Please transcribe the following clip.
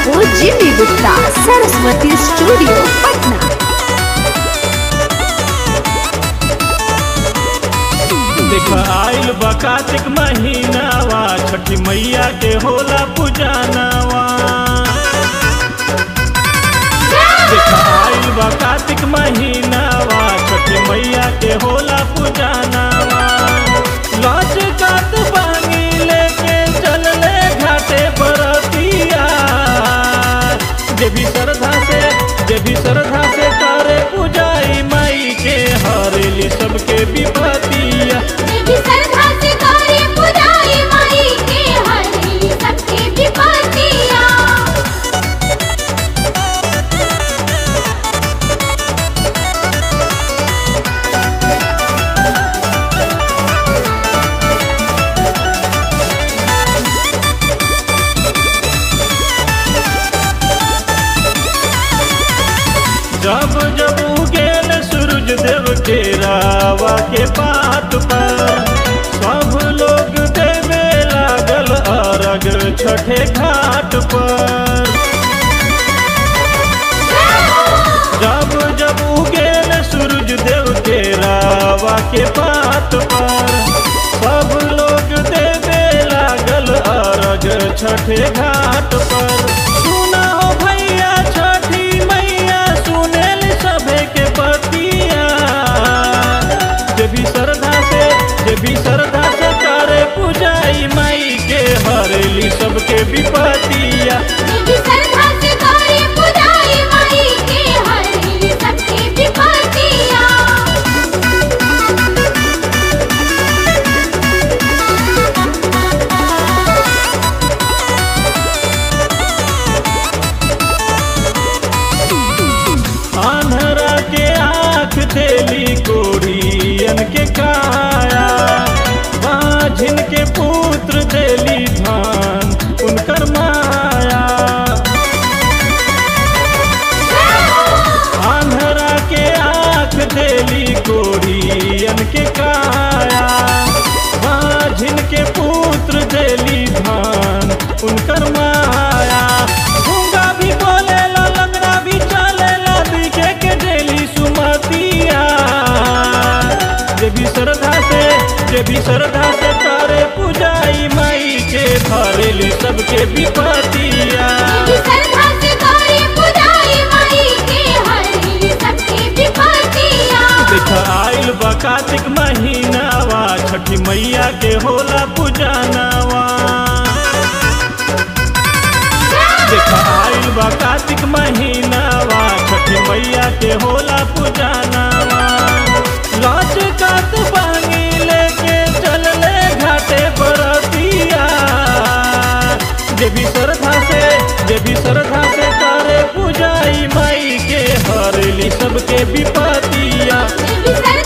बाबू Jimmy Gupta Saraswati studio Patna देख आइल बा कार्तिक महीनावा छठी मैया के होला पूजानावा देख आइल बा कार्तिक महीनावा छठी मैया के होला पूजानावा लज कात बानी लेके चलले घाटे बरतिया जे भी श्रद्धा से जे भी श्रद्धा से करे पूजाई माई के हरेली सबके विपतिया देवी श्रद्धा से करे पुजारी माई के हरि सबके विपत्तियाँ जब जब उगेल सूरज देव के रावा के पात पर सब लोग देवे लागल अरग छठे घाट पर जब जब उगेल सूरज देव के रावा के पात पर सब लोग देवे लागल अरग छठे घाट पर सुना हो भैया छठी मैया सुनेल सभे के बतिया जे भी श्रद्धा से जे भी श्रद्धा से करे पूजाई माई के हरेली सबके विपतिया देवी श्रद्धा से करे पुजारी माई के हरि सबके विपत्तियाँ आन्हरा के आँख देली कोढ़ियन के काया बाझिन के पुत्र देली धान उनकर माया आन्हरा के आँख देली कोढ़ियन के काया बाझिन के पुत्र देली धान उनकर माया गूंगा भी बोलेला लंगड़ा भी चलेला दिखे के देली सुमतिया जे भी श्रद्धा से जे भी श्रद्धा से करे पूजाई माई के भरेली सबके विपतिया देवी श्रद्धा से करे पुजारी माई के हरि सबके विपत्तियाँ देख आइल बा कार्तिक महीनावा छठी मैया के होला पूजानावा देख आइल बा कार्तिक महीनावा छठी मैया के होला पूजानावा लज कात बानी लेके चलले घाटे बरतिया जे भी श्रद्धा से जे भी श्रद्धा से करे पूजाई माई के हरेली सबके विपतिया देवी श्रद्धा